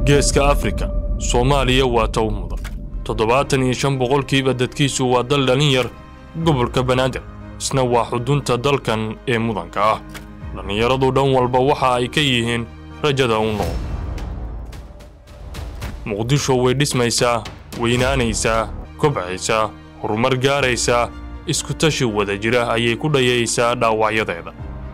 geeska afrika soomaaliya waa tow mudan toddobaatan iyo shan boqolkiiba dadkiisu waa dal dhalin yar gobolka banaadir isna waa xudunta dalkan ee mudanka ah dhallinyaradu dhan walba waxa ay ka yihiin rajada u nool muqdisho way dhismaysaa weynaanaysaa kobcaysaa horumar gaaraysaa isku tashi wada jira ayay ku dhayaysaa dhaawacyadeeda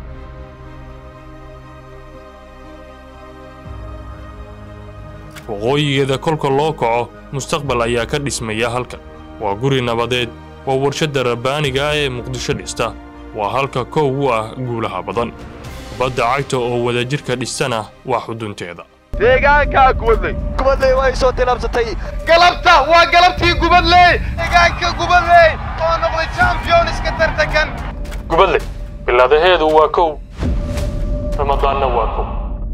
waqooyigeeda kolka loo kaco mustaqbal ayaa ka dhismaya halkan waa guri nabadeed waa warshadda rabbaaniga ah ee muqdisho dhista waa halka kow u ah guulaha badan badda cagta oo wadajirka dhistana waa xudunteeda deegaankaa gubadley gubadley way soo tilaabsatay galabta waa galabtii gubadley deegaanka gubadley oo noqday championska tartankan gubadley bilaadaheedu waa kow ramadaanna waa kow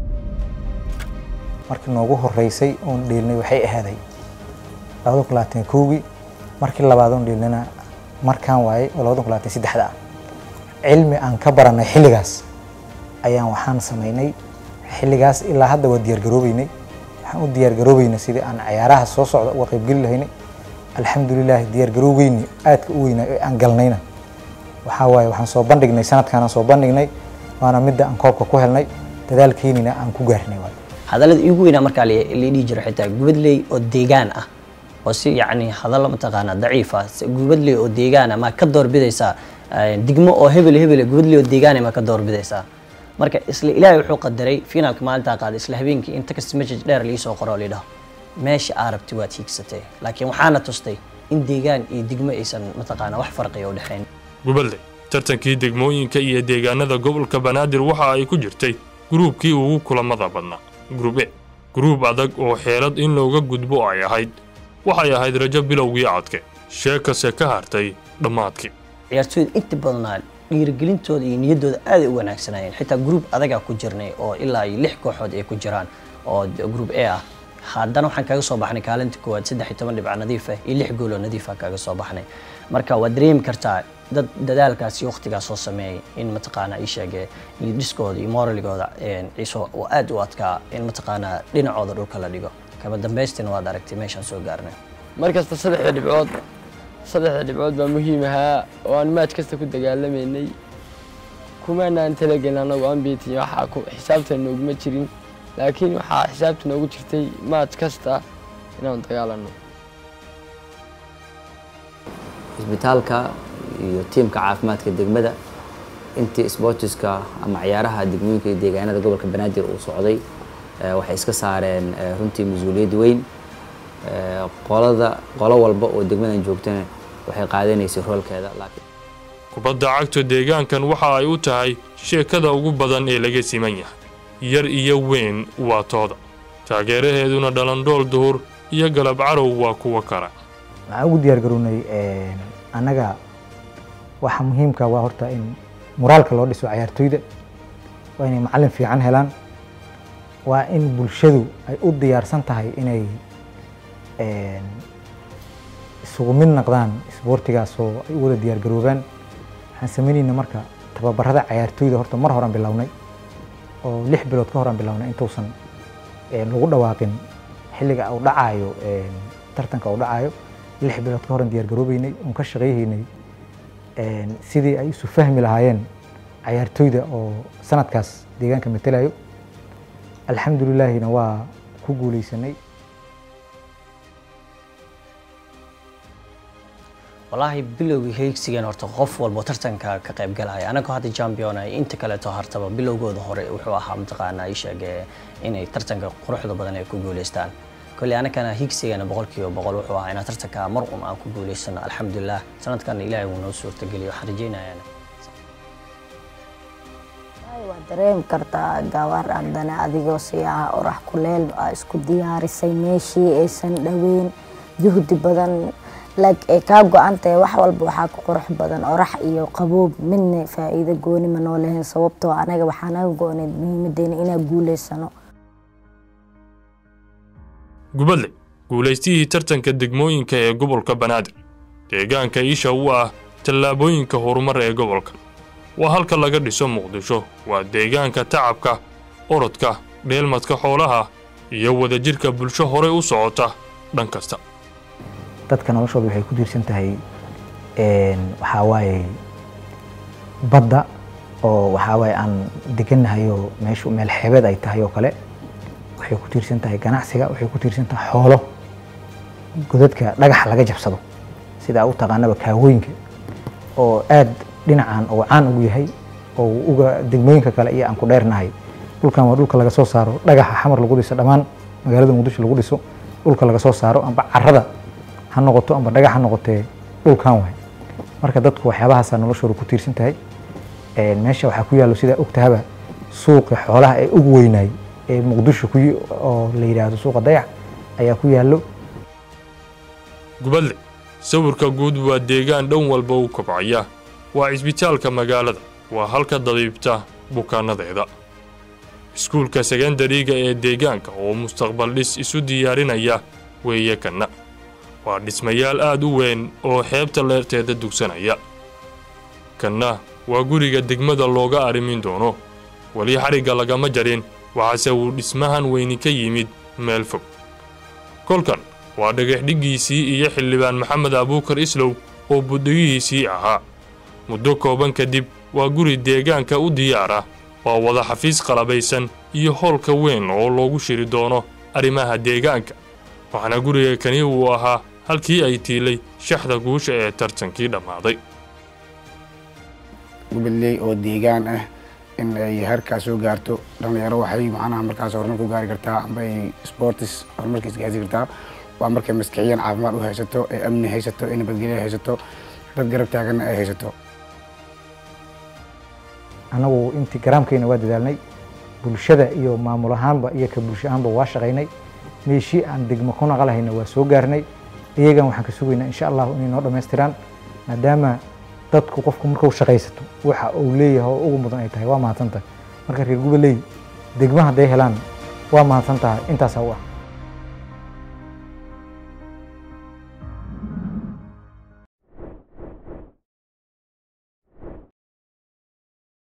markii noogu horreysay oon dhiilnay waxay ahaaday labada kun labaatan kowgii markii labaad oon dhiilnayna markaan waayey oo labada kun labaatan saddexda ah cilmi aan ka baranay xilligaas ayaan waxaan samaynay xilligaas ilaa hadda waa diyaargaroobeynay waxaan u diyaargaroobeynay sidii aan ciyaaraha soo socda uga qaybgeli lahaynay alxamdulilah diyaargaroogeyni aadka u weynaa ee aan galnayna waxaa waaye waxaan soo bandhignay sanadkaanaan soo bandhignay waana midda aan koobka ku helnay dadaalkeynina aan ku gaarnay waay hadallada iigu weynaa markaa la dhihi jiro xitaa gubadley oo deegaan ah oo si yacni hadallo mataqaanaa daciif ah gubadley oo deegaan ah ma ka doorbidaysaa digmo oo hebel hebel gubadley oo deegaan ma ka doorbidaysaa marka isla ilaahay wuxuu qadaray finaalka maalintaa qaaday isla habeenkii in text message dheer liisoo qoro oo lidhaho meesha aa rabti waad hiigsatay laakiin waxaana tustay in deegaan iyo digmo aysan mataqaanaa wax farqiya u dhexayn gubadley tartankii degmooyinka iyo deegaanada gobolka banaadir waxa ay ku jirtay gruubkii ugu kulamada badnaa gruub e gruub adag oo xeelad in looga gudbo ay ahayd waxay ahayd rajo bilowgii codke sheekase ka hartay dhammaadkii ciyaartooyda inta badnaa dhiirigelintooda iyo niyaddooda aaday u wanaagsanayeen xitaa gruub adagaa ku jirnay oo ilaa iyo lix kooxood ay ku jiraan oo gruub e ah haddana waxaan kaga soo baxnay kaalinta koowaad saddex iyo toban dhibca nadiif ah iyo lix gool oo nadiif ah kaga soo baxnay marka waad dareemi kartaa dad dadaalkaas iyo waqtigaas soo sameeyay in mataqaanaa ii sheegee iyo dhiskooda iyo moraligooda ciiso oo aad u adkaa in mataqaanaa dhinacooda dhulka la dhigo kaba dambaystina waad aragtay meeshaan soo gaarnay mar kasta saddexda dhibcood saddexda dhibcood baa muhiim ahaa oo aan maaj kasta ku dagaalamaynay kumaanaan talagelin annagu ambitin waxaa ku xisaabta nooguma jirin laakiin waxaa xisaabta noogu jirtay maaj kasta inaan dagaalanno isbitaalka iyo tiimka caafimaadka degmada intii sportiska ama ciyaaraha degmooyinka iyo deegaanada gobolka banaadir uu socday waxay iska saareen runtii mas-uuliyad weyn qolada qolo walba oo degmadan joogtana waxay qaadanaysay roolkeeda laakiin kubadda cagta deegaankan waxa ay u tahay sheekada ugu badan ee laga siman yahay yar iyo weyn waa tooda taageeraheeduna dhalandhool duhur iyo galab carow waa kuwa kale waxaan ugu diyaargarownay annaga waxa muhiimka waa horta in moraalka loo dhiso ciyaartoyda waa inay macallin fiican helaan waa in bulshadu ay u diyaarsan tahay inay isugu mid noqdaan isboortigaas oo ay u wada diyaargaroobaan waxaan samaynayna marka tababarada ciyaartoyda horta mar horaan bilownay oo lix bilood ka horaan bilownay intuusan lagu dhawaaqin xilliga uu dhacaayo tartanka uu dhacaayo lix bilood ka horan diyaargaroobeynay oon ka shaqayhaynay sidii ay isu fahmi lahaayeen ciyaartoyda oo sanadkaas deegaanka matelayo alxamdulilaahina waa ku guuleysanay wallaahi bilowgii heegsigan horta qof walbo tartanka ka qayb galaya anagoo hadda champion ay inta kaleeto hartaba bilowgooda hore wuxuu ahaa mataqaanaa ii sheegee inay tartanka quruxda badan ay ku guuleystaan kolley anakana higsigana boqolkiiba boqol wuxuu ahaa inaan tartanka mar un aan ku guuleysano alxamdulilah sanadkan ilaahay wuu noo suurtageliyo waxaan rajeynayaan waad dareemi kartaa gabar haddana adigoo siyaha orax kuleel aa isku diyaarisay meeshii aysan dhaweyn juhdi badan like ay kaa go-an tahay wax walba waxaa ku qurux badan orax iyo qaboob midna faa'iido gooni ma noo lahayn sababtoo anaga waxaa naga go-oneyd muhiimadeena inaan guuleysano gubadle guulaystihii tartanka degmooyinka ee gobolka banaadir deegaanka isha u ah tallaabooyinka horumar ee gobolka waa halka laga dhiso muqdisho waa deegaanka tacabka orodka dheelmadka xoolaha iyo wadajirka bulsho horey u socota dhan kasta dadka noloshooda waxay ku tiirsan tahay waxaa waaye badda oo waxaa waaye aan degannahay oo meeshu meel xeebeed ay tahay oo kale waxay ku tiirsan tahay ganacsiga waxay ku tiirsan tahay xoolo godadka dhagaxa laga jabsado sida u taqaanaba kaawooyinka oo aad dhinacan oo caan ugu yahay oo uga degmooyinka kale iyo aan ku dheernahay dhulkan waa dhulka laga soo saaro dhagaxa xamar lagu dhiso dhammaan magaalada muqdisho lagu dhiso dhulka laga soo saaro amba carada ha noqoto amba dhagax ha noqotee dhulkan waay marka dadku waxyaabahaasaa noloshooda ku tiirsan tahay meesha waxaa ku yaallo sidaa ogtahaba suuqi xoolaha ee ugu weynaay ee muqdisho ku oo la yidhaahdo suuqa dayax ayaa ku yaallo gubadle sawirka guud waa deegaan dhan walba u kobcaya waa cisbitaalka magaalada waa halka dabiibta bukaanadeeda iskuulka sekandariga ee deegaanka oo mustaqbal dhis isu diyaarinaya weeye kanna waa dhismayaal aad u weyn oo xeebta leerteeda dugsanaya kanna waa guriga degmada looga arrimin doono weli xarigga lagama jarin waxaase uu dhismahan weyni ka yimid meel fog kolkan waa dhagaxdhiggiisii iyo xildhibaan maxamed abuukar islow oo buddigihiisii ahaa muddo kooban kadib waa guri deegaanka u diyaar ah waa wada xafiis qalabaysan iyo hoolka weyn oo loogu shiri doono arrimaha deegaanka waxaana guriga kani uu ahaa halkii ay tiilay shaxda guusha ee tartankii dhammaaday gubadley oo deegaan ah in ay harkaas soo gaarto dhallinyaro waxay macnaha markaas horumar ku gaari kartaa amba ay sportis horumarkiis gaarsi kartaa waa markay maskixiyan caafimaad u haysato ee amni haysato ee nabadgelyo haysato dad garab taaganna ay haysato anagu intii garaamkayna waa dadaalnay bulshada iyo maamul ahaanba iyo ka bulsho ahaanba waa shaqaynay meeshii aan degmo ku naqalahayna waa soo gaarnay iyagan waxaan ka sugaynaa insha allahu inay noo dhammaystiraan maadaama dadku qofku markuu shaqaysato waxa uu leeyahay oo ugu mudan ay tahay waa mahadsan tahay marka reer gubaleey degma hadday helaan waa mahadsan tahay intaasaa u ah